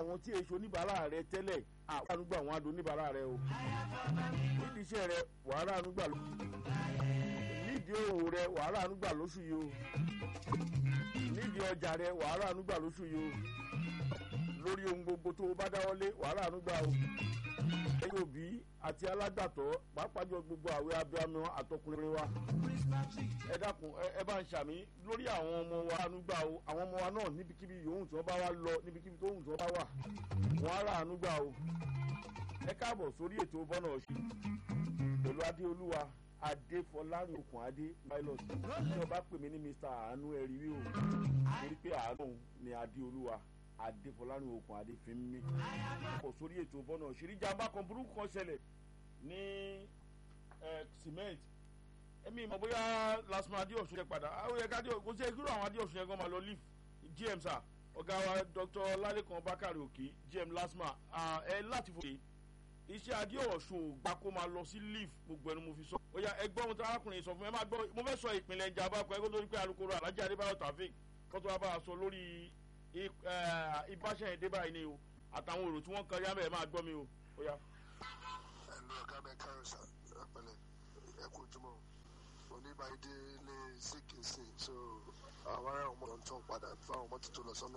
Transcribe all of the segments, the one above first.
àwọn tí èso oníbàárà rẹ tẹ́lẹ̀ àwọn ànúgbà àwọn adùn oníbàárà rẹ o nídìí iṣẹ́ rẹ wàhálà ànúgbà ló nídìí òwò rẹ wàhálà ànúgbà lóṣù yìí o nídìí ọjà rẹ wàhálà ànúgbà lóṣù yìí o lórí ohun gbogbo tó o bá dáwọ́lé wàhálà ànúgbà o ẹ̀yin òbí àti alágbàtọ́ pàápàá jọ gbogbo àwẹ̀ abiyamọ àtọkùnrin wa ẹ dákun ẹ bá ń ṣàmì lórí àwọn ọmọ wa ànúgbà o àwọn ọmọ wa náà níbikíbi yòówù tí wọ́n bá wà lọ níbikíbi tó wù tí wọ́n bá wà wọ́n á rà ànúgbà o ẹ káàbọ̀ sórí ètò bọ́nà ọ̀sìn pẹ̀lú adéolúwa adéfọlárin okùn adé pilot tí wọ́n bá pè mí ní mr àánú ẹ̀rí wí o torí pé àánú ni adéolúwa adéfọlárin okùn adé fi ń mí pọ̀ sórí ètò bọ́nà ọ̀sìn ìjàmbá kan burúkú kan ṣẹlẹ̀ ní cement ẹ̀mí ìmọ̀ bóyá lasma adéọ̀sùn yẹn padà àwọn yẹn ká kó sí ẹgbẹ́ àwọn adéọ̀sùn yẹn gan máa lọ leaf gm sir ọ̀gá wa dr lalekan bakari òkè gm lasma ẹ láti fòkè iṣẹ́ adéọ̀sùn ò gbà kó máa lọ sí leaf gbogbo ẹnu mo fi sọ ó yá ẹgbọ́n ohun tí arákùnrin sọ fún mi ẹ máa gbọ́ mo fẹ́ sọ ìpínlẹ̀ ìjàmbá kan ẹgbẹ́ lórí pé alukoro alhaji adébáyọ̀ tafik kọ́tọ́ wa bá a sọ lórí ìbáṣẹ́ yẹn dé báyìí ni o àtàwọn èrò tí wọ́n kan yá bẹ́ẹ̀ máa gbọ́ mi o ó yá. ẹ lọ ọgá mi kárọ sá ẹpẹlẹ ẹ kú ojúmọ oníbàdí lè síkì sí so àwọn ará ọmọ tó ń padà fáwọn ọmọ tuntun lọ sọnà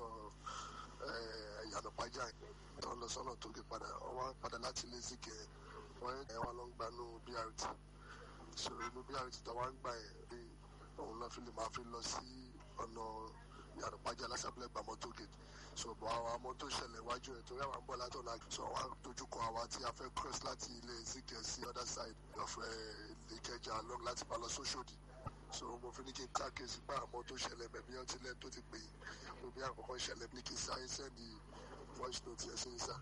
ìyànà pàjá tó ń lọ sọnà tó gé padà wọn padà láti lè síkì wọn ẹ wọn lọ ń gbanú brt so inú brt tó wọn ń gbà yẹn bí òun náà fi lè máa fi lọ sí ọ̀nà ìyànà pàjá lásàbílẹ̀ gbàmọ́ tó gé so bọ̀ àwọn ọmọ tó ṣẹlẹ̀ iwájú ẹ̀ torí àwọn ń bọ̀ látọ̀ náà so àwọn dojúkọ àwa tí a fẹ́ cross láti ilé zikẹ̀ sí other side of ìkẹjà long láti bá lọ sóṣòdì so mo fi ní kí n káàkiri pé àwọn tó ṣẹlẹ̀ bẹ̀bí ọtí lẹ́nu tó ti pè é mo bí àkọ́kọ́ ṣẹlẹ̀ ní kí n sáré sẹ́ndì voice note yẹn sí sá.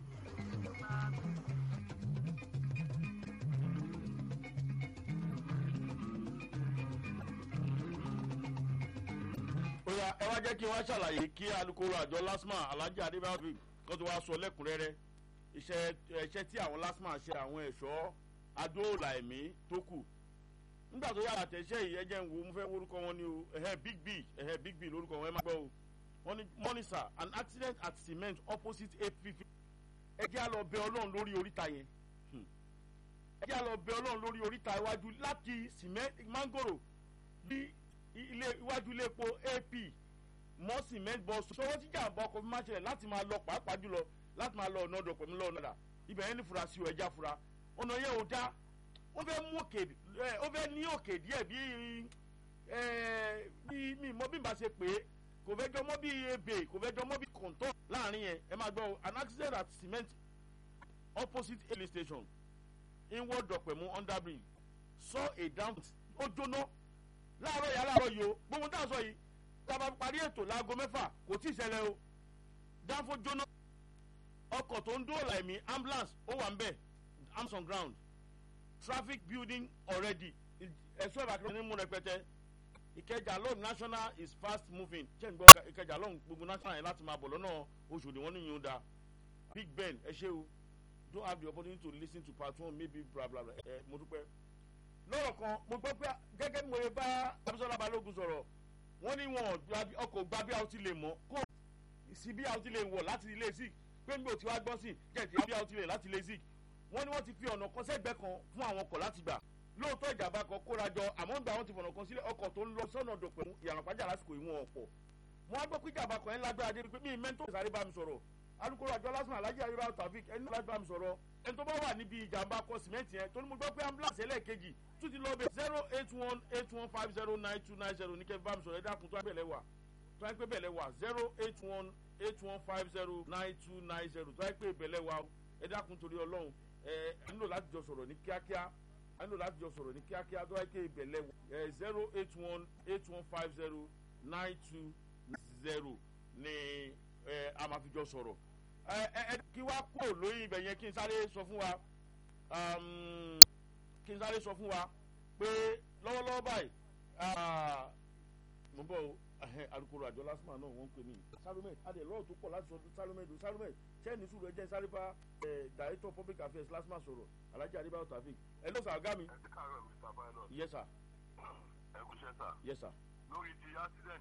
oya ẹ wá jẹ́ kí wọ́n ṣàlàyé kí alukoro àjọ lasma alhaji adébáyọ̀ kan tó wá sọ lẹ́kùnrẹ́rẹ́ iṣẹ́ iṣẹ́ tí àwọn lasma ṣe àwọn ẹ̀ṣọ́ adóòlà ẹ̀mí tó kù nígbà tó yára tẹ̀sẹ̀ yìí ẹjẹ̀ ń wo mo fẹ́ orúkọ wọn ni o ẹ̀hẹ́ big b ẹ̀hẹ́ big b lórúkọ wọn ẹ má gbọ́ o wọ́n ní mọ́nísà an accident at cement opposite ap ẹjẹ́ á lọ bẹ ọlọ́run lórí oríta yẹn ẹjẹ́ á lọ bẹ ọlọ́run lórí oríta iwájú láti cement mangoro bí ilé iwájú ilé epo ap mọ́ cement bus sọ́wọ́ tí jàǹbá ọkọ̀ fi máa ṣẹlẹ̀ láti máa lọ pàápàá jùlọ láti máa lọ ọ̀nà ọ̀dọ̀ pẹ̀lú lọ́ọ̀nà dà ibẹ̀ yẹn ní fura sí o ẹja fura ọ̀nà yẹn ò dá ó fẹ́ mú òkè ẹ ó fẹ́ ní òkè díẹ̀ bí ẹ bí mi mọ bí n bá ṣe pé kò fẹ́ jọ mọ́ bí ebè kò fẹ́ jọ mọ́ bí kọ̀ǹtọ́ láàrin yẹn ẹ máa gbọ́ an accident at cement opposite air station inward dọ̀pẹ̀mú under bridge saw a down ó jóná láàárọ̀ yà láàárọ̀ yìí o gbogbo tá a sọ yìí tá a bá parí ètò láago mẹ́fà kò tí ì ṣẹlẹ̀ o dáńfó jóná ọkọ̀ tó ń dóòlà ẹ̀mí ambulance ó wà ń bẹ̀ arms on ground traffic building already ẹ̀sọ́ ìbàkúrẹ́ ní mú rẹpẹtẹ ìkẹjà lọ́ọ̀nù national is fast moving ṣé n gbọ́ ìkẹjà lọ́ọ̀nù gbogbo national yẹn láti máa bọ̀ lọ́nà oṣù ni wọ́n ní yín ó da big ben ẹ ṣé o don't have the opportunity to lis ten to part one maybe bla bla bla ẹ mo dúpẹ́ lọ́rọ̀ kan mo gbọ́ pé gẹ́gẹ́ bí mo lè bá abisola balógun sọ̀rọ̀ wọ́n ní wọn ọkọ̀ gba bí a ti lè mọ̀ kó sí bí a ti lè wọ̀ láti ilé zik pé nígbà tí wàá gbọ́ sí jẹ́ẹ̀tì bí a ti lè láti ilé zik wọ́n ní wọ́n ti fi ọ̀nà kan sẹ́gbẹ́ kan fún àwọn ọkọ̀ láti gbà lóòótọ́ ìjàmbá kan kóra jọ àmọ́ gbà wọ́n ti fọ̀nà kan sílẹ̀ ọkọ̀ tó ń lọ sọ́nà dọ̀pẹ̀ ìyànà pàjá lásìkò ìwọ̀n ọ̀pọ̀ wọ́n á gbọ́ pé ìjàmbá kan ẹ̀ lágbára dé pé mí mẹ́ńtò sáré bá mi sọ̀rọ̀ alukoro àjọ lásán alájí ayélujára tàbík ẹni láti bá mi sọ̀rọ̀ ẹni tó bá wà níbi ìjàmbá kan sìmẹ́ǹtì yẹn tó ní mo gbọ́ pé ambulance ẹlẹ́ẹ̀kejì tún ti lọ bẹ zero eight one eight one five zero nine two nine zero ní kẹ́ bá mi sọ̀rọ̀ ẹ dákun tó àgbẹ̀lẹ̀ wà tó àgbẹ̀ bẹ̀lẹ̀ wà zero eight one eight one five zero nine two nine zero tó àgbẹ̀ bẹ̀lẹ̀ wà ẹ dákun torí ọlọ́run ẹ ẹ nílò láti jọ sọ̀rọ̀ ní kíákíá ẹ nílò láti jọ sọ̀rọ̀ ní kíákíá tó àgbẹ̀ bẹ̀lẹ̀ wà ẹ zero eight one eight one five zero nine two zero ní ẹ a máa fi jọ sọ̀rọ̀ ẹ ẹ kí wá kúrò lórí ibẹ̀ yẹn kí n sáré sọ fún wa kí n sáré sọ fún wa pé lọ́wọ́lọ́wọ́ báyìí mo bọ̀ o alukoro àjọ lásìmọ̀ náà wọ́n ń pè mí salome adé lọ́wọ́ tó pọ̀ láti sọ salome do salome sẹ́ni sùúrù ẹjẹ́ sáré bá director public affairs lásìmọ̀ sọ̀rọ̀ alhaji adébáyọ̀ tàfík ẹ ló sà ọ̀gá mi. ẹ ti káàárọ̀ mr pilot. yes sir ẹ kú iṣẹ́ sà. yes sir. lórí ti accident